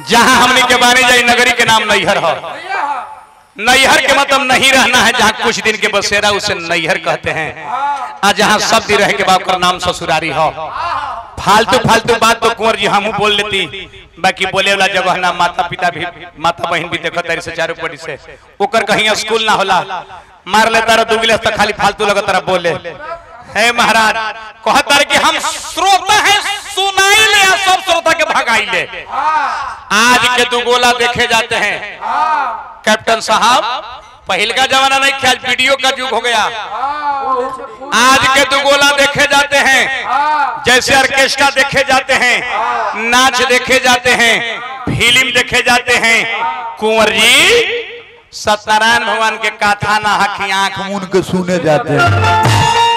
जहाँ हमने के बानी जाई नगरी के नाम नैहर हो नैहर के मतलब नहीं रहना है जहाँ कुछ दिन के बसेरा उसे नैहर कहते हैं आ जहाँ सब दिन रह के बाद ओकर नाम ससुरारी हो फालतू फालतू बात तो कुंवर जी हमू बोल लेती बाकी बोले वाला जगह ना माता पिता भी माता बहन भी देखो तारी से चारों पड़ी से ओकर कहीं स्कूल ना होला मार ले तारा दुगले तो खाली फालतू लगा तारा बोले हे महाराज कहता रहे कि हम श्रोता हैं सुनाई ले आ सब श्रोता के भगाई ले आज के दुगोला देखे जाते हैं कैप्टन साहब पहल का जमाना नहीं ख्याल वीडियो का युग हो गया आज के दुगोला देखे जाते हैं जैसे ऑर्केस्ट्रा देखे जाते हैं नाच देखे जाते हैं फिल्म देखे जाते हैं कुंवर जी सत्यनारायण भगवान के कथा ना हकी आंख मून के सुने जाते हैं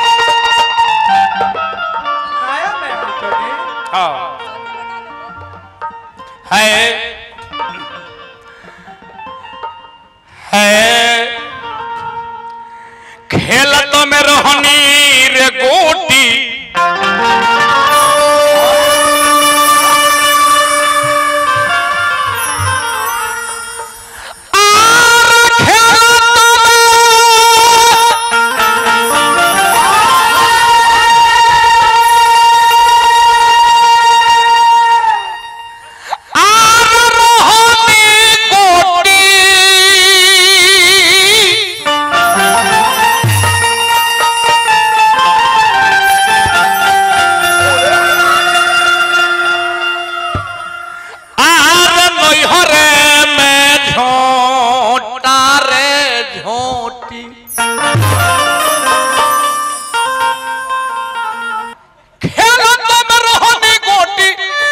हाँ। है है खेलत में रहनी रे गोटी आर खेलत में आर रहनी गोटी आर नैहरे में झोंटा रे झोंटी खेलत में रहनी गोटी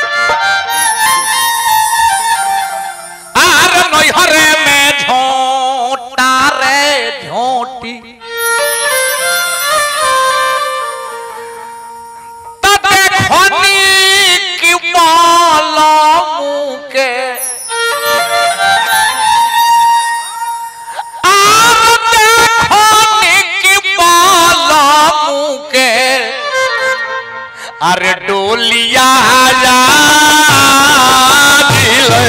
आर नैहरे में झोंटा रे झोंटी तते खनी की माला मुके आर देखनी की माला मुके अरे डोलिया जा दिले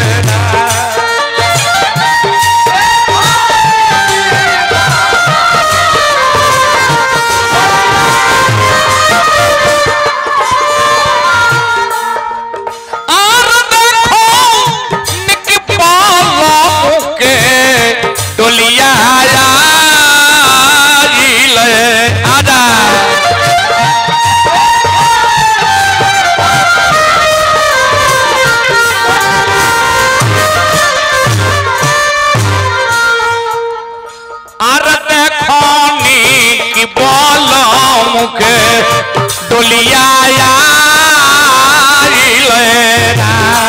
और देखो निक पाला के डोलिया आया ले आजा और देखो निक पाला मुके डोलिया आया ले ना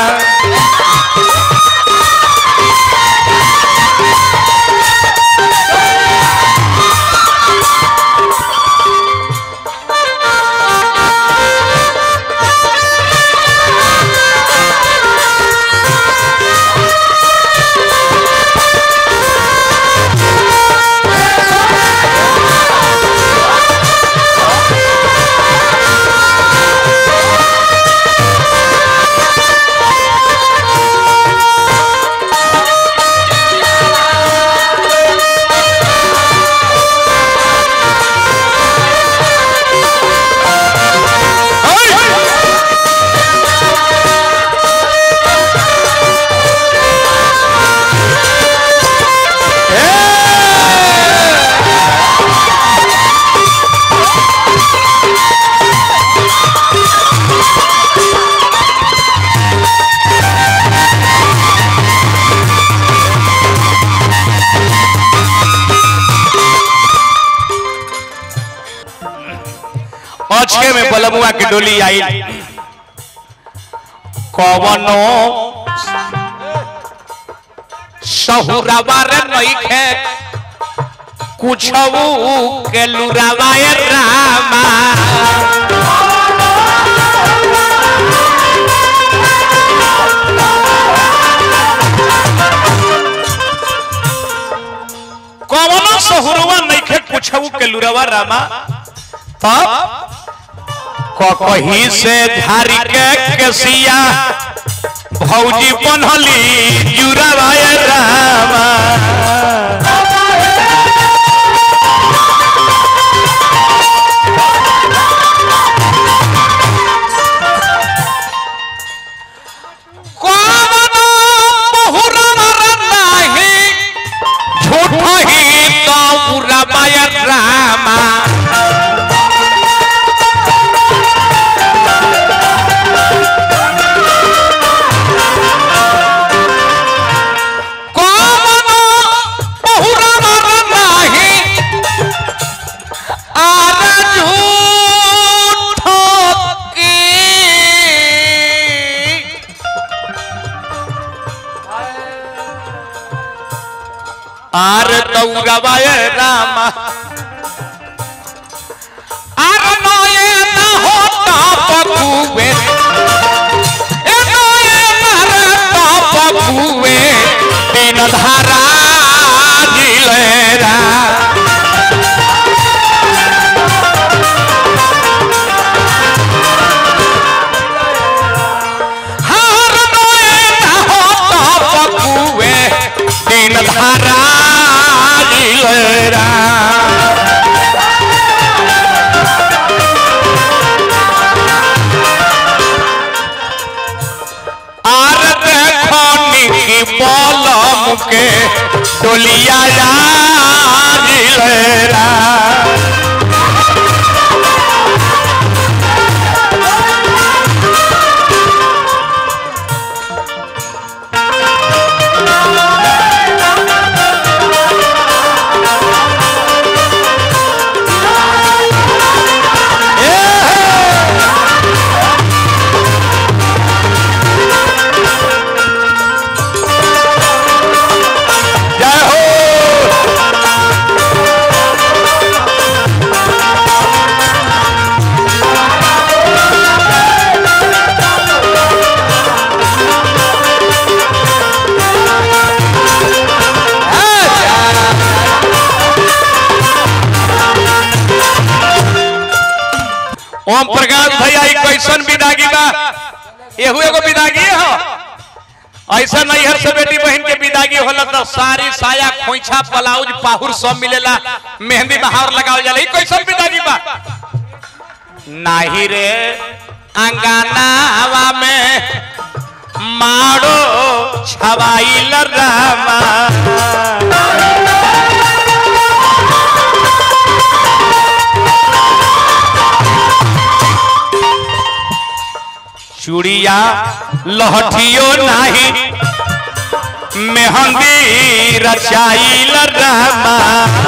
अचके में बलमुआ की डोली आई कवनो सहुरावा रे नइखे कुछऊ के लुरावा ए रामा कवनो सहुरवा नइखे कुछऊ के लुरावा रामा तब कहीं से धारी के केसिया भौजी बनहली जुरावाय रामा कौन बहुरन रनाही झूठ ही तो उरावाय रामा कौन बहुरन रनाही आर झूठ की आर तौरवाय रामा आर नये न होता पकुवे ए नये न रहता पकुवे तीन धारा जिलेरा हार नये न होता पकुवे तीन धारा जिलेरा आर देखो निकी पलम के डोलिया जिलेरा जय हो ओम प्रकाश भैया ई कैसन विदागी बा एहू एगो विदागी हो ऐसा नैहर से बेटी बहन के विदागी होला तो साड़ी साया खोइछा ब्लाउज पाहुर सब मिलेला मेहंदी बहार लगावल जाला ई कैसन विदागी बा नाही रे अंगनावा में मारो छवाइल रामा चूड़िया लहठियो नाही मेहंदी रचाइल रामा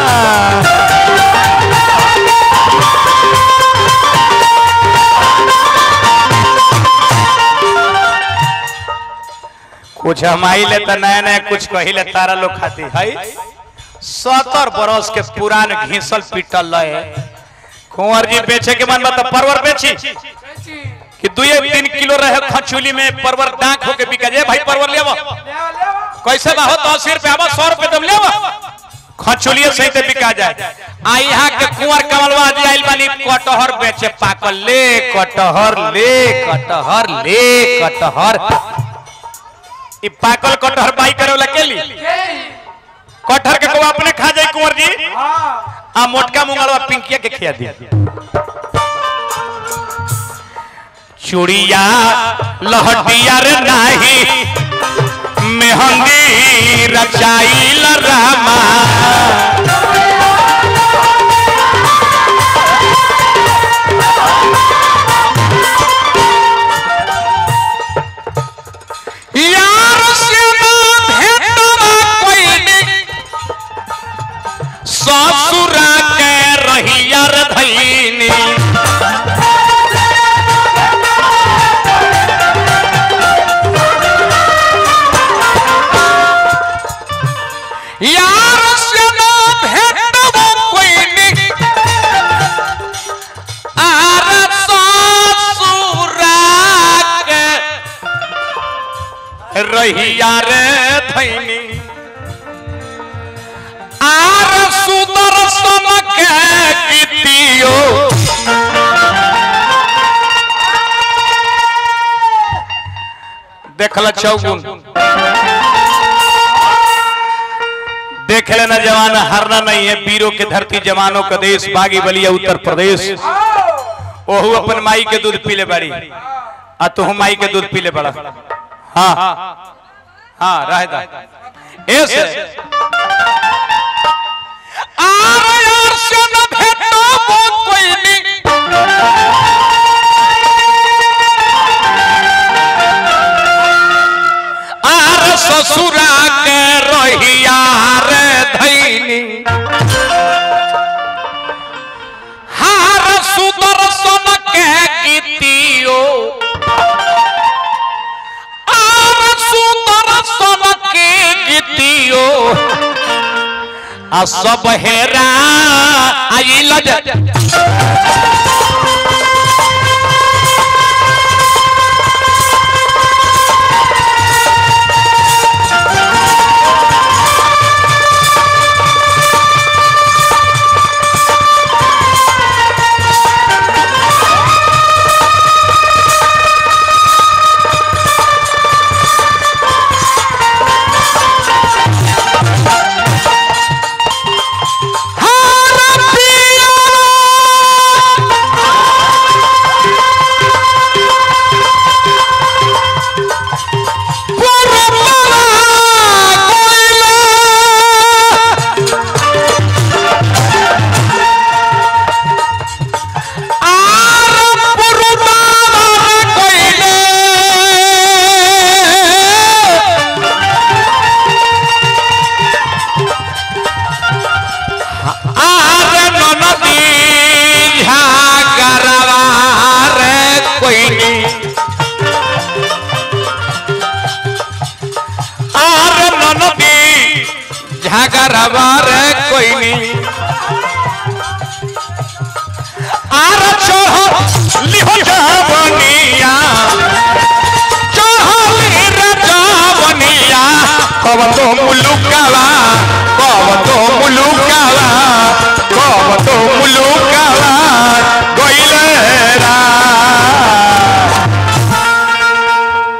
कुछ हमाइले तो नया नया कुछ कहिले तारा लोग खाती है सत्तर बरस के पुरान घीसल पीटल रहे कुंवर जी बेचे के मन बा तो परवर बेची कि दुए तीन किलो रहे खचुली में परवर डाक होके बिका जाए भाई परवर लेवा कैसे बा हो तो अस्सी रुपया बा सौ रुपये तुम लेवा खचुलिए सही ते बिका जाए आ यहाँ के कुंवर कमलवा जी आइल बानी कटहर बेचे पाकल ले कटहर ले कटहर ले कटहर ई पाकल कटहर बाई करे वाला के ली कटहर के को अपने खा जाए कुंवर जी आ मोटका मुंगलवा पिंकिया के खिया दिया चूड़िया लहटिया रे नाही मेहंदी रचाइल रामा यार से ना भेटवा कोई नहीं ससुरा के रहिया रे धैनी यार से ना भेटवा कोई नहीं आर ससुरा के रहिया रे थैनी आर सुदर्शन के कीतियो देखल चौगुन देख लेना जवान हारना नहीं है वीरों के धरती जवानों का देश बागी बलिया उत्तर प्रदेश ओहू अपन माई के दूध पीले बाड़ी आ तू माई के दूध पीले बड़ा हाँ हाँ रह दा ऐसे आर यार से न भेटो वो कोई नहीं आर ससुरा के रहिया रे धैनी हार सुदर्शन के गीतियो आर सुदर्शन के गीतियो आ सब हेरा आइल ज- हार पिया पुरमला कोइला आर पुरमला कोइले आर ननदी झागरवा रे कोइनी आर ननदी झागरवा रे कोइनी आर चढ़ लिहो जाब